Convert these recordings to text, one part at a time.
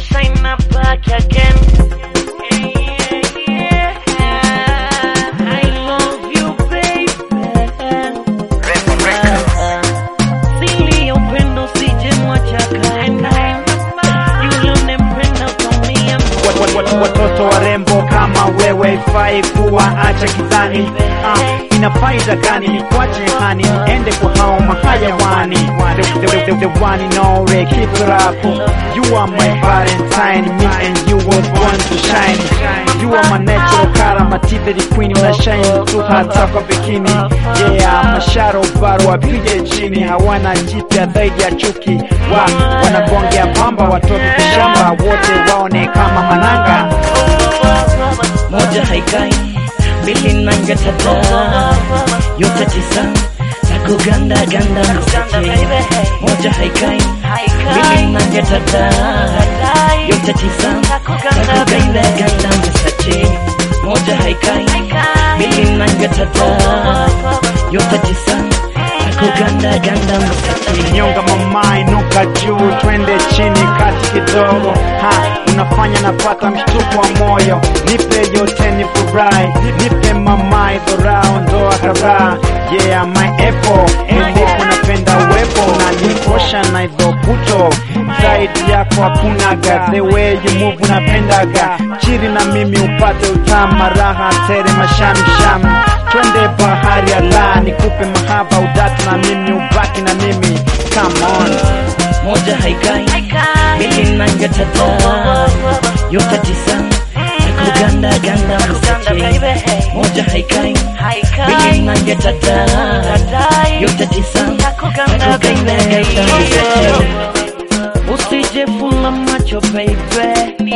shine up back again. Yeah, yeah, yeah. I love you, baby. Sili ya upendo sije mwacha kaenda. Yule unempenda utamia Wat- wat- wat- watoto warembo kama wewe ifai kuwa acha kidhani ah, ina faida gani nikwache hani niende kwa hao mahayawani the, the, the, the one and only keep it up you are my valentine me and you was born to shine you are my natural color my teeth queen una shine tu hata kwa bikini yeah masharo baro wapige chini hawana jipya zaidi ya chuki wa wanagongea pamba watoto kishamba wote waone kama mananga moja haikai mbili nanga tata yote tisa na kuganda ganda msache moja haikai mbili nanga tata yote tisa na kuganda ganda msache moja haikai mbili nanga tata yote tisa na kuganda ganda msache nyonga mama inuka juu twende chini kati kidogo ha unafanya napata mshtuko wa moyo nipe yote ni furahi nipe mama idhorao ndoa kadhaa yeah my apple nilipo napenda uwepo na nikosha na idho puto zaidi yako hakunaga the way you move unapendaga chiri na mimi upate utama raha tere mashamsham twende bahari ya la nikupe mahaba udatu na mimi ubaki na mimi come on moja haikai mbili nanga tata yote tisa na kuganda ganda msache moja haikai mbili nanga tata yote tisa na kuganda ganda msache Usijefula macho baby,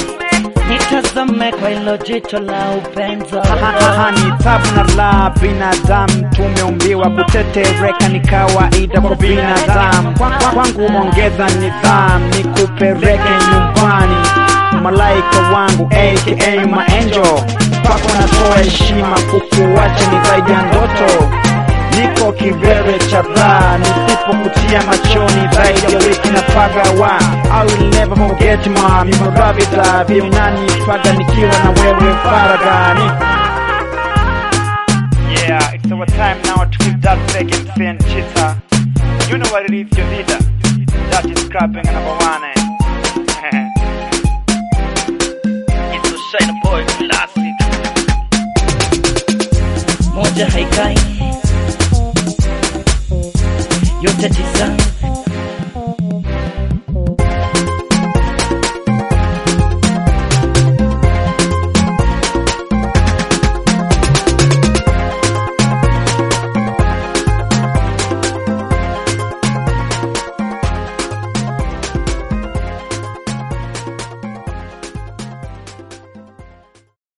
nitazame kwa hilo jicho la upendo. Haha, ni tabu na la binadamu tumeumbiwa kutetereka ni kawaida kwa binadamu Kwa- kwa- kwangu ongeza nidhamu nikupeleke nyumbani malaika wangu aka maangel kwako natoa heshima kukuwacha ni zaidi ya ndoto niko kivere cha dhaa nisipokutia machoni zaidi ya wiki na pagawa I will never forget ma mimorabida viunani paga nikiwa na wewe faragani Yeah, it's our time now to keep that second sin cheetah. You know what it is, your leader. That is scrapping number one. Eh? It's a shine boy classic. moja haikai yote tisa